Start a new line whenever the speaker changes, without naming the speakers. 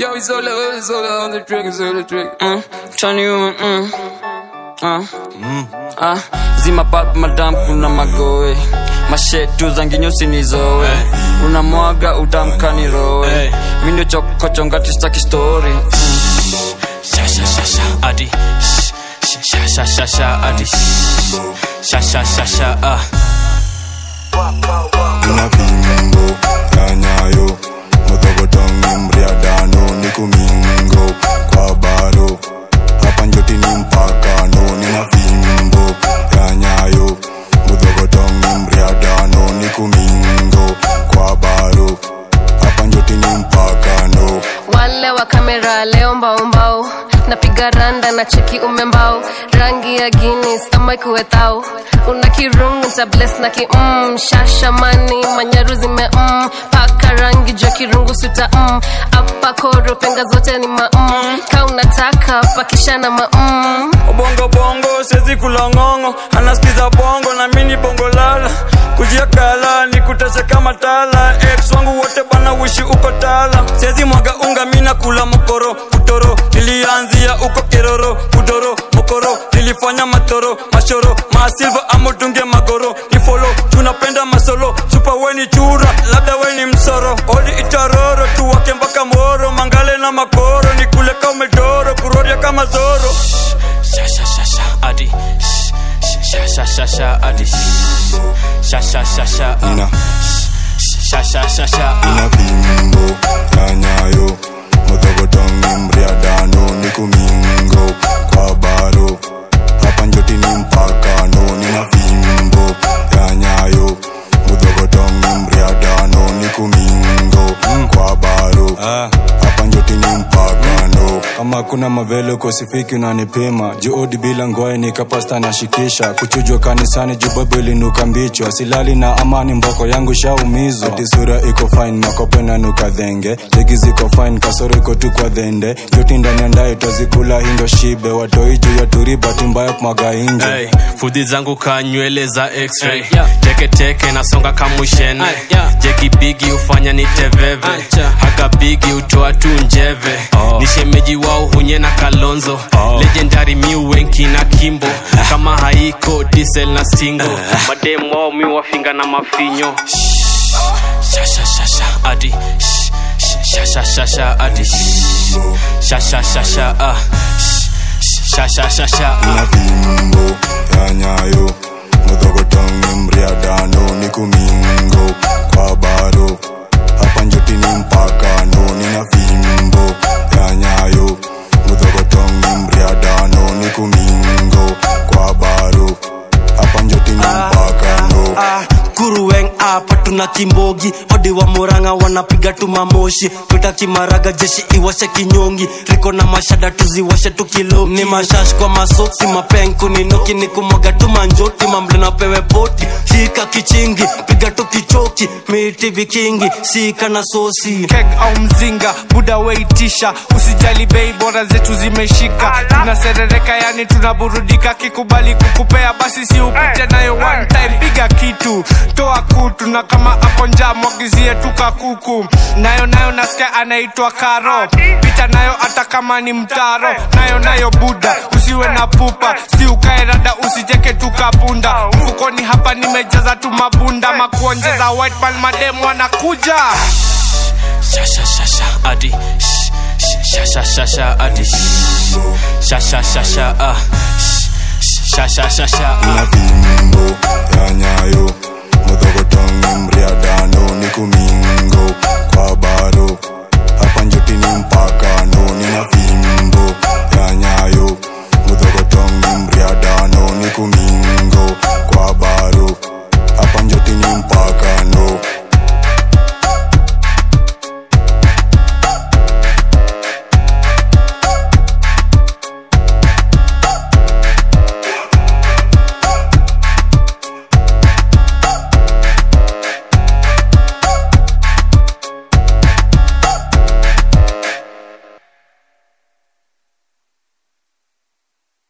Yo, it's all the, it's all the on the trick, it's all the trick.
Mm, turn you on, mm. Ah. Ah, zima pap madam kuna magoe mashetu zangi nyusi nizowe unamwaga utamkani rowe mi ndio chokochongati staki story
Sha sha sha sha adi. Sh- sh- Sha sha sha sha adi. Sha sha sha sha ah.
Nina fimbo ya nyayo Motogotong mriadano Niku mingo kwa baro Hapa njoti ni mpakano Nina fimbo ya nyayo Motogotong mriadano Niku mingo kwa baro Hapa njoti ni mpakano
wale wa kamera leo mbaumbau napiga randa na cheki umembao rangi ya guinness ama ikuwethau una kirungu nta bless na ki mm, shashamani manyaru zime mm, paka rangi jua kirungu suta mm, apa koro penga zote ni ma mm, ka unataka pakishana ma mm.
bongo bongo sezi kulongongo anasikiza bongo na mini bongo lala kujia kala ni kutese kama tala ex wangu wote bana wishi uko tala sezi mwaga unga mina kula mokoro kutoro nilianzia uko keroro kudoro mokoro nilifanya matoro mashoro maasilva amotunge magoro ni folo tunapenda masolo chupa weni chura labda weni msoro odi itaroro tuwake mpaka moro mangale na makoro ni kule kaumedoro kuroria kama zoro
Sha sha sha sha adi. Sh- sh- Sha sha sha sha adi. Sha sha sha sha ah.
Nina
Sha sha sha sha ah.
Nina fimbo ya nyayo Motogotong mriadano Niku mingo kwa baro Hapa njoti ni mpakano Nina fimbo ya nyayo Motogotong mriadano Niku mingo kwa baro Hapa njoti ni mpakano kama kuna mavelo kosifiki unanipima juudi bila ngoe nikapasta nashikisha kuchujwa kanisani jubabu ilinuka mbichwa silali na amani mboko yangu shaumizwa ati sura iko fine makope nanuka dhenge jegi ziko fine kasoro iko tu kwa dhende joti ndani ya ndaye twazikula hindo shibe watoi juu ya turi bahati mbaya kumwaga inje
Hey, fudhi zangu ka nywele za x-ray teke teke nasonga kamushene jeki bigi hufanya niteveve haga bigi utoa tu njeve ni shemeji wao hunye na kalonzo legendary miu wenki na kimbo kama haiko diesel na stingo mademu wao mi wafinga na mafinyo sha sha sha sha adi Sh- sh- sha sha sha sha adi sha sha sha sha ah sha sha sha sha ah
na fimbo ya nyayo mudhogotong mriadano ni kumingo kwa baro hapa njoti ni mpakano nina fimbo ya nyayo mudhogotong mriadano ni kumingo kwa baro hapa njoti ni mpakano
ah, kuruweng apa tuna kimbogi odi wa muranga wanapiga tu mamoshi tuta kimaraga jeshi iwashe kinyongi riko na mashada tuziwashe tukiloki ni mashash kwa masoksi mapenku ninoki ni kumwaga tu manjoti mamble na pewe poti shika kichingi piga tu kichoki miti vikingi sika na sosi
keg au mzinga buda weitisha usijali bei bora zetu zimeshika tunaserereka yani tunaburudika kikubali kukupea basi si upite nayo one time piga kitu toa kutu na kama hapo njaa mwagizie tuka kuku nayo nayo nasikia anaitwa karo pita nayo hata kama ni mtaro nayo nayo buda usiwe na pupa si ukae rada usijeke tukapunda mfukoni hapa nimejaza tu mabunda makuonjeza white man mademu wanakuja
sha sha sha sha adi Sh- sh- sha sha sha sha adi sha sha sha sha ah Sh- sha sha sha sha ah
na fimbo ya nyayo mudhogotong mriadano ni kumingo kwa baro hapa njoti ni mpakano nina fimbo ya nyayo mudhogotong mriadano ni kumingo